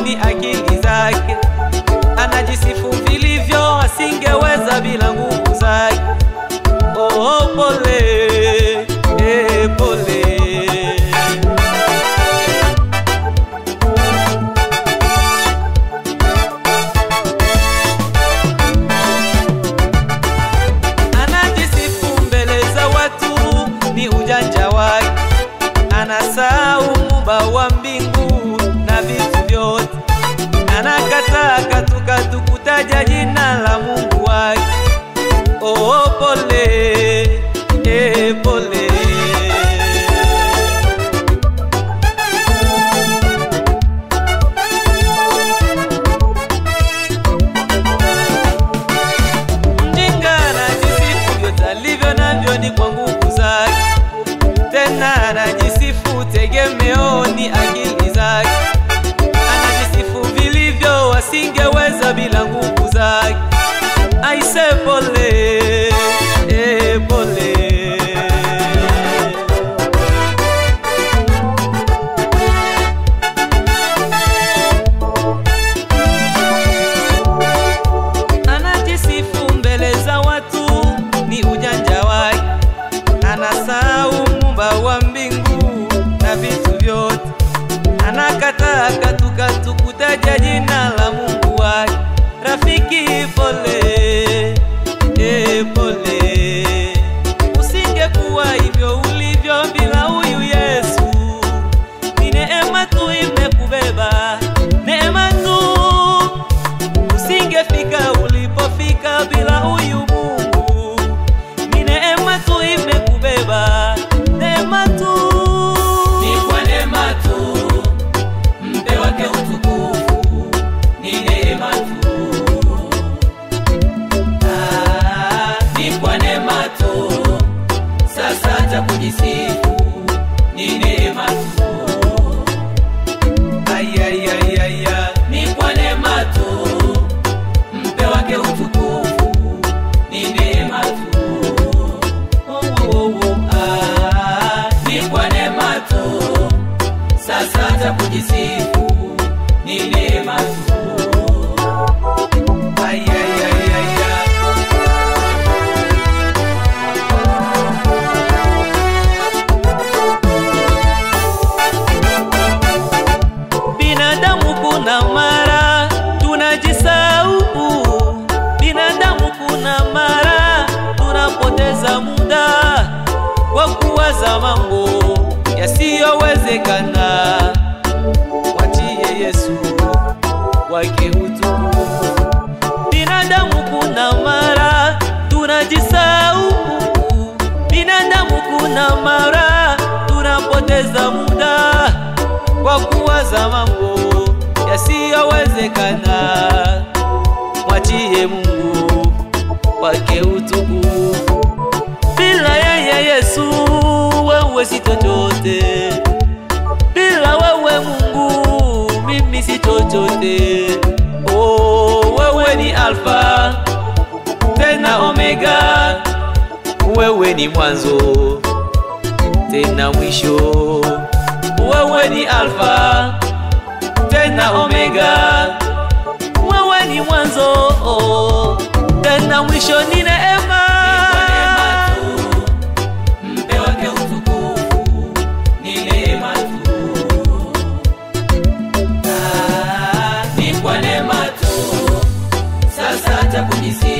ni akili zake, anajisifu vilivyo, asingeweza bila nguvu zake. Oh, pole eh, pole anajisifu mbele za watu, ni ujanja wake, anasahau muumba wa mbingu na vitu vyote, anakataa katukatu kutaja jina la Mungu wake. Oh, pole eh, pole Mjinga anajisifu vyote alivyo navyo ni kwa nguvu zake, tena anajisifu tegemeo ni akili zake, anajisifu vilivyo asingeweza bila nguvu zake. Aise, pole eh, pole anajisifu mbele za watu, ni ujanja wake, anasahau muumba wa mbingu na vitu vyote, anakataa katukatu kutaja jina la Mungu wake. Rafiki, pole eh, pole, usingekuwa hivyo ulivyo bila huyu Yesu. Ni neema tu imekubeba, neema tu usingefika ulipofika bila huyu Mungu. Ni neema tu imekubeba, neema tu. Ni kwa neema tu, mpe wake utukufu, ni neema tu. Ah, ni kwa neema tu, sasa hata kujisifu, ni neema tu. Ay, ay, ay, ay, ay. Ni kwa neema tu, mpe wake utukufu, ni neema tu. Oh, oh, oh, oh. Ah, ni kwa neema tu, sasa hata kujisifu ni neema tu. ay, ay, ay, ay, ay. Binadamu kuna mara tunajisahau, binadamu kuna mara tunapoteza muda kwa kuwaza mambo yasiyowezekana. Mwachie Yesu wake utukufu. Binadamu kuna mara tunajisahau, binadamu kuna mara tunapoteza muda kwa kuwaza mambo yasiyowezekana. Mwachie Mungu wake utukufu. Bila yeye Yesu wewe si chochote, bila wewe Mungu mimi si chochote. Oh, wewe ni Alfa tena Omega, wewe ni mwanzo tena mwisho. Wewe ni Alfa tena Omega, wewe ni mwanzo tena mwisho. Ni neema Mpe wake utukufu ni neema tu. Ah, ni kwa neema tu, sasa hata kujisifu